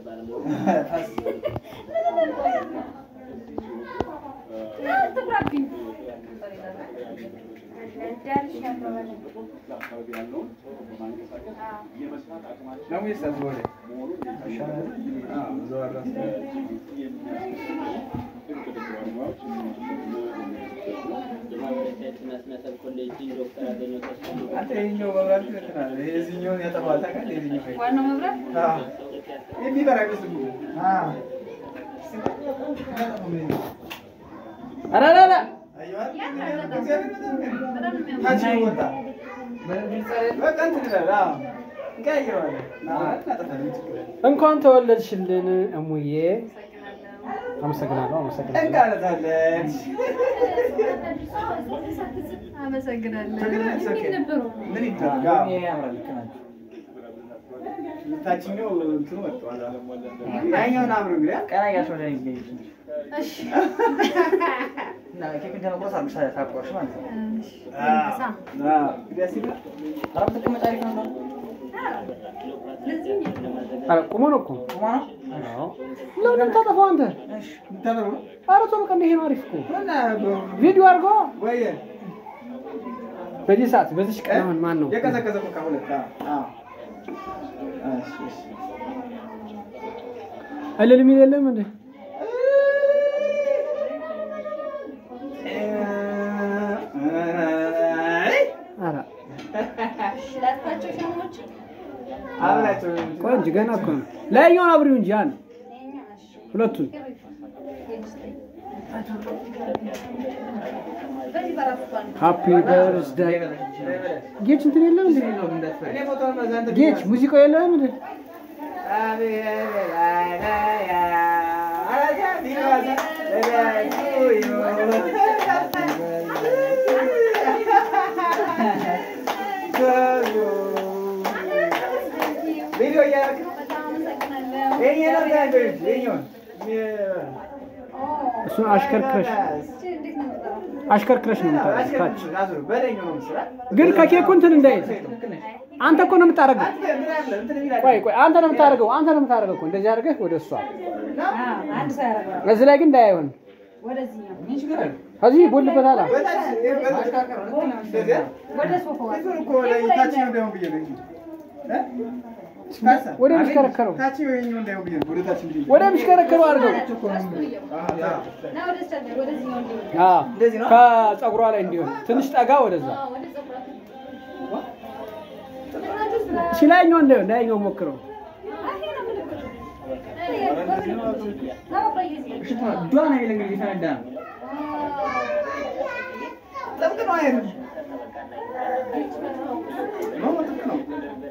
ዋናው መብራት እንኳን ተወለድሽልን እሙዬ። አመሰግናለሁ አመሰግናለሁ። አመሰግናለሁ። ምን ነበሩ? ታችኛው እንትኑ ወጥቷል። ያኛውን አብሮ እንግዲህ ቀና እያልሽ ወደ እኔ ትገቢ። እሺ እና ኬክ እንደመቁረስ አድርገሽ ታቆርሽ ማለት ነው። እሺ እንሳ አዎ፣ ደስ ይላል። ኧረ ብትቀመጪ አሪፍ ነበር። ኧረ ቁሞ ነው እኮ ቁማ ነው? አዎ። ለምን የምታጠፋው አንተ? እሺ፣ የምታበሩ ነው? ኧረ ቶሎ ቀን ይሄ ነው አሪፍ እኮ እና በ- ቪዲዮ አድርጎ ወይ በዚህ ሰዓት በዚህ ቀን አሁን ማን ነው? የቀዘቀዘ ኮካ ሁለት አዎ፣ አዎ። እሺ፣ እሺ። እልል የሚል የለም እንዴ? ኧረ ላጥፋቸው ሻሞች አብላቸው ቆይ እንጂ ገና እኮ ነው። ላይኛውን አብሪው እንጂ ያን ሁለቱን በዚህ በራሱ ባል ሃፒ በርዝዳይ ጌች እንትን የለም እንዴ? እኔ ፎቶውን በዛ እንትን ጌች ሙዚቃው የለም እንዴ? ቪዲዮ እያደረግህ ነው? በጣም አመሰግናለሁ። የእኛን አድርገህ አንተ የእኛውን። እሱን አሽከርክረሽ እሺ እንዴት ነው የምጠራው? አሽከርክረሽ ነው የምታደርገው ታች አዙር፣ በላይኛው ነው የምትሰራ። ግን ከኬኩ እንትን እንዳይል ትክክል ነሽ። አንተ እኮ ነው የምታደርገው። አንተ ምን አለ? እንትን የሚል አለ። ቆይ ቆይ አንተ ነው የምታደርገው። አንተ ነው የምታደርገው እኮ እንደዚህ አድርገህ ወደ እሷ አንድ ሰው ያደርገዋል። እዚህ ላይ ግን እንዳያይሆን ወደዚህኛው ምን ችግር አለ? ከዚህ ቦልበታል። በታች ማሽከርከር ነው። ልክ ነህ። እንደዚያ ወደ ሶፋው እንትኑ እኮ ላይ ታችኛው እንዳይሆን ብዬ ነው እንጂ። እ? ካሳ? ወደ የሚሽከረከረው ታችኛው የእኛው እንዳይሆን ብዬ ነው። ወደ ታች እንዲህ ወደ የሚሽከረከረው አድርገው። እና ወደ ስተ ወደዚህኛው እንዲሆን አዎ እንደዚህ ነው? ከፀጉሯ ላይ እንዲሆን ትንሽ ጠጋ ወደዛ አዎ፣ ወደ ፀጉራችሁ ሲላይኛው እንዳይሆን እንዳይኛው ሞክረው። ዷ ነው የሚል እንግዲህ ፈነዳ ነው። ጥብቅ ነው አይደል? ነው ጥብቅ ነው።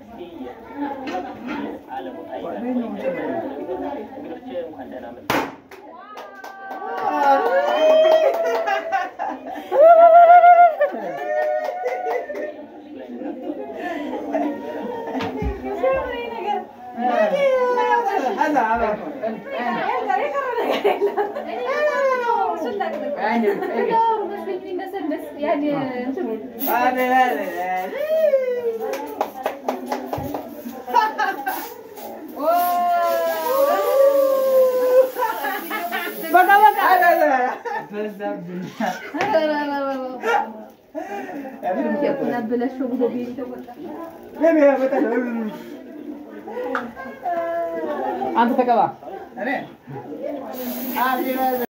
በቃ በቃ አንተ ተቀባ እኔ